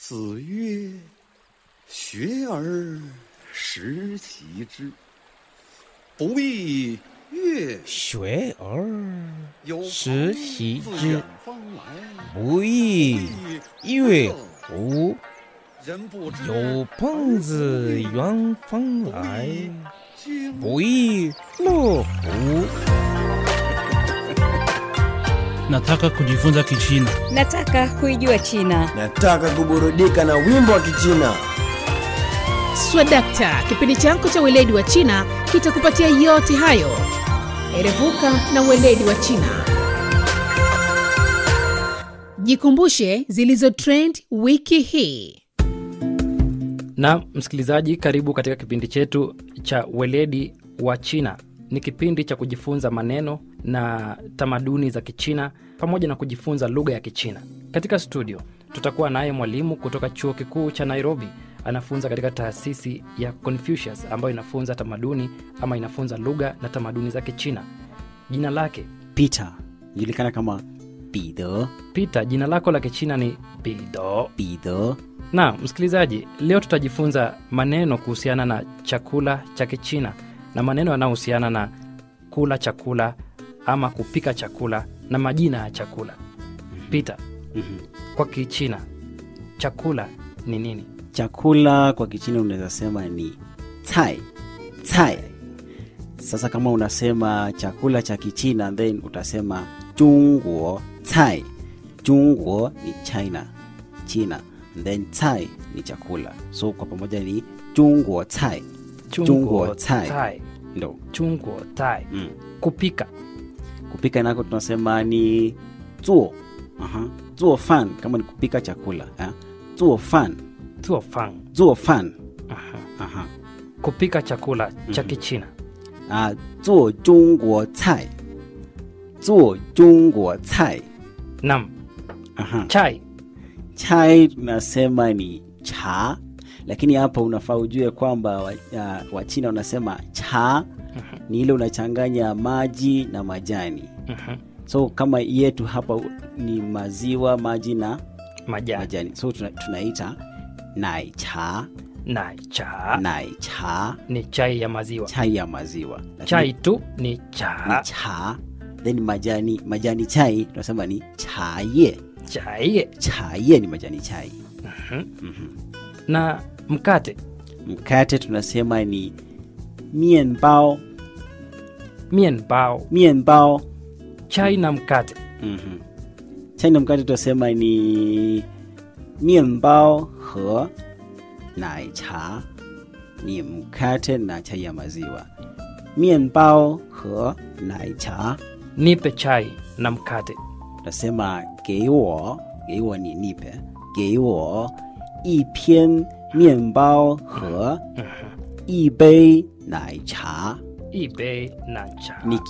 子曰：“学而时习之，不亦乐学而有时朋习自之远方来， 不亦乐乎？ 人不知有朋自远方来， 君不亦乐乎？ Nataka kujifunza Kichina. Nataka kuijua China. Nataka kuburudika na wimbo wa Kichina. Swadakta, kipindi chako cha weledi wa China kitakupatia yote hayo. Erevuka na weledi wa China. Jikumbushe zilizo trend wiki hii. na msikilizaji karibu katika kipindi chetu cha weledi wa china ni kipindi cha kujifunza maneno na tamaduni za kichina pamoja na kujifunza lugha ya kichina katika studio tutakuwa naye mwalimu kutoka chuo kikuu cha nairobi anafunza katika taasisi ya confucius ambayo inafunza tamaduni ama inafunza lugha na tamaduni za kichina jina lake Peter julikana kama Bido peter jina lako la kichina ni bido Bido. na msikilizaji leo tutajifunza maneno kuhusiana na chakula cha kichina na maneno yanayohusiana na kula chakula ama kupika chakula na majina ya chakula pita Mhm. kwa kichina chakula ni nini Chakula kwa Kichina unaweza sema ni cai cai. Sasa kama unasema chakula cha Kichina then utasema Jungguo cai. Jungguo ni China, China. Then cai ni chakula, so kwa pamoja ni Jungguo cai. Chunguo tai. tai Ndo chunguo tai mm. kupika kupika nako tunasema ni zuo Aha. zuo fan kama ni kupika chakula eh? zuo fan tuo fang zuo fan Aha. Aha. kupika chakula cha kichina Ah, zuo jungguo cai zuo jungguo cai nam Aha. chai chai tunasema ni cha lakini hapa unafaa ujue kwamba wachina wa Wachina wanasema cha ni ile unachanganya maji na majani Mhm. so kama yetu hapa ni maziwa maji na majani majani so tuna, tunaita nai cha na cha nai cha ni chai ya maziwa chai ya maziwa Lakini chai tu ni ni cha cha then majani majani chai tunasema ni chaye chai chaye ni majani chai na mkate mkate tunasema ni mienbao mienbao mienbao chai na mkate mm-hmm. chai na mkate tunasema ni mienbao he nai cha ni mkate na chai ya maziwa mienbao he nai cha nipe chai na mkate tunasema 给我给我你 nipe 给我一片面包和一杯奶茶 ibe na cha ni